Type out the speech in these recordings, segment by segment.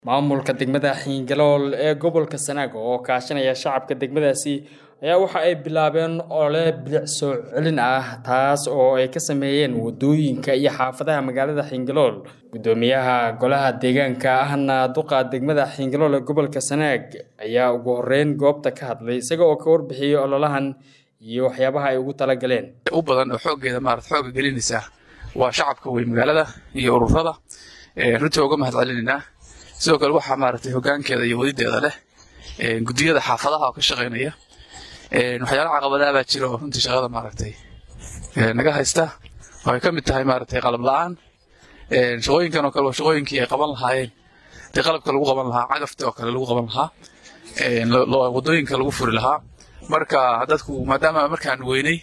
Maamulka degmada Hiingalool ee gobolka Sanaag oo kaashanaya shacabka degmadaasi ayaa waxa ay bilaabeen olole bilic soo celin ah taas oo ay ka sameeyeen wadooyinka iyo xaafadaha magaalada Hiingalool. Gudoomiyaha golaha deegaanka ahna duqa degmada Hiingalool ee gobolka Sanaag ayaa ugu horeyn goobta ka hadlay isaga oo ka warbixiyay ololahan iyo waxyaabaha ay ugu talagaleen. u badan oo xooggeeda maarata xooga gelinaysa waa shacabka weyn magaalada iyo ururada ee runtii uga mahad celinaynaa sidoo kale waxaa maaragtay hoggaankeeda iyo wadideeda leh ee gudiyada xaafadaha oo ka shaqaynaya ee waxyaalaha caqabadaha baa jira oo runtii shaqada maaragtay ee naga haysta oo ay ka mid tahay maaragtay qalab la'aan ee shaqooyinkan oo kale waa shaqooyinkii ay qaban lahaayeen dee qalabka lagu qaban lahaa cagafta oo kale lagu qaban lahaa ee lo- lo- wadooyinka lagu furi lahaa marka dadku maadaama markaan weynay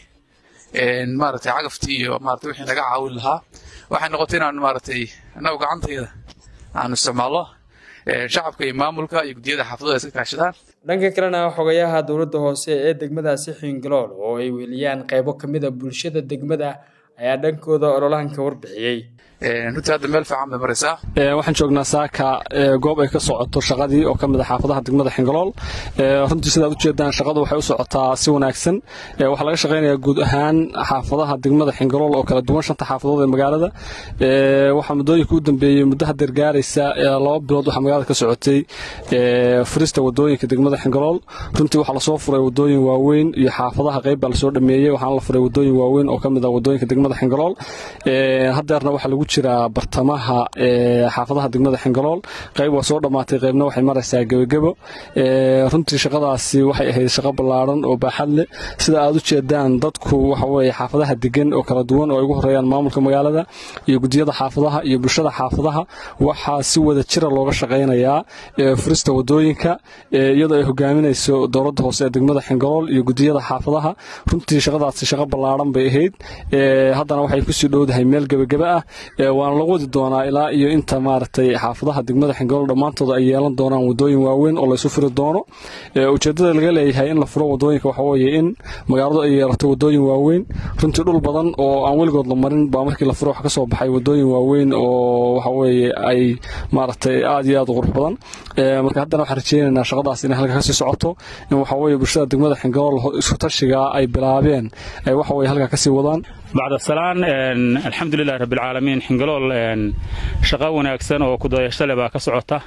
een maaragtay cagaftii iyo maaragtay wixii naga caawin lahaa waxay noqotay inaan maaragtay annagu gacantayda aan isticmaalno ee shacabka iyo maamulka iyo gudiyada xaafadooda iska kaashadaan dhanka kalena xogayaha dowladda hoose ee degmadaasi Hiingalool oo ay weeliyaan qaybo ka mid ah bulshada degmada ayaa dhankooda ololahan ka warbixiyay. Een runtii hadda meel fiican bay maraysaa Ee, waxaan joognaa saaka ee, goob ay ka socoto shaqadii oo ka mid ah xaafadaha degmada Xingalool Ee, runtii sidaad ujeedaan shaqadu waxay u socotaa si wanaagsan Ee, waxaa laga shaqaynayaa guud ahaan xaafadaha degmada Xingalool oo kala duwan shanta xaafadood ee magaalada Ee, waxaa muddooyinka u dambeeyey muddo hadeer gaaraysa ee, laba bilood waxaa magaalada ka socotay ee, furista wadooyinka degmada Xingalool runtii waxaa lasoo furay wadooyin waaweyn iyo xaafadaha qayb baa lasoo dhameeyey waxaana la furay wadooyin waaweyn oo ka mid ah wadooyinka degmada Xingalool Ee, hadeerna waxaa lagu jiraa bartamaha ee, xaafadaha degmada Xingalool qayb waa soo dhammaatay qaybna waxay maraysaa gebagebo Ee, runtii shaqadaasi waxay ahayd shaqo ballaaran oo baaxad leh sida aad u jeedaan dadku waxa weeye xaafadaha degan oo kala duwan oo ay ugu horeeyaan maamulka magaalada iyo gudiyada xaafadaha iyo bulshada xaafadaha waxaa si wada jira looga shaqaynayaa ee, furista wadooyinka ee, iyadoo ay hogaaminayso dowladda hoose ee degmada Xingalool iyo gudiyada xaafadaha runtii shaqadaasi shaqo ballaaran bay ahayd Ee, haddana waxay kusii dhowdahay meel gebageba ah Ee, waana lagu wadi doonaa ilaa iyo inta maaragtay xaafadaha degmada Xingalool dhammaantood ay yeelan doonaan wadooyin waaweyn oo la isu furi doono Ee, ujeedada laga leeyahay in la furo wadooyinka waxa weeye in magaaladu ay yeelato wadooyin waaweyn runtii dhul badan oo aan weligood la marin baa markii la furo waxa ka soo baxay wadooyin waaweyn oo waxa weeye ay maaragtay aad iyo aad u qurux badan Ee, marka haddana waxaan rajeynaynaa shaqadaas inay halka kasii socoto in waxa weeye bulshada degmada Xingalool isku tashiga ay bilaabeen ay waxa weeye halka kasii wadaan bacda salaan een, alxamdulilahi rabbilcaalamiin xingalool een, shaqo wanaagsan oo kudayasho leh baa ka socota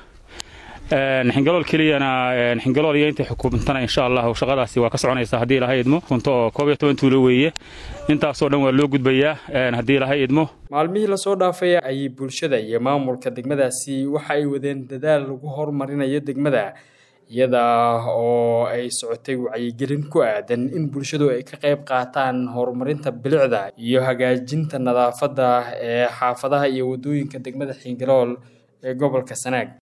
Een, xingalool keliyana een, xingalool iyo intay xukuumtana insha allahu shaqadaasi waa ka soconaysa haddii ilahay idmo kunto oo koob iyo toban tuulo weeye intaasoo dhan waa loo gudbayaa een, haddii ilahay idmo Maalmihii la soo dhaafay ayay bulshada iyo maamulka degmadaasi waxa ay wadeen dadaal lagu horumarinayo degmada iyada oo ay socotay wacyigelin ku aadan in bulshadu ay ka qayb qaataan horumarinta bilicda iyo hagaajinta nadaafadda ee xaafadaha iyo wadooyinka degmada Hiingalool ee gobolka Sanaag.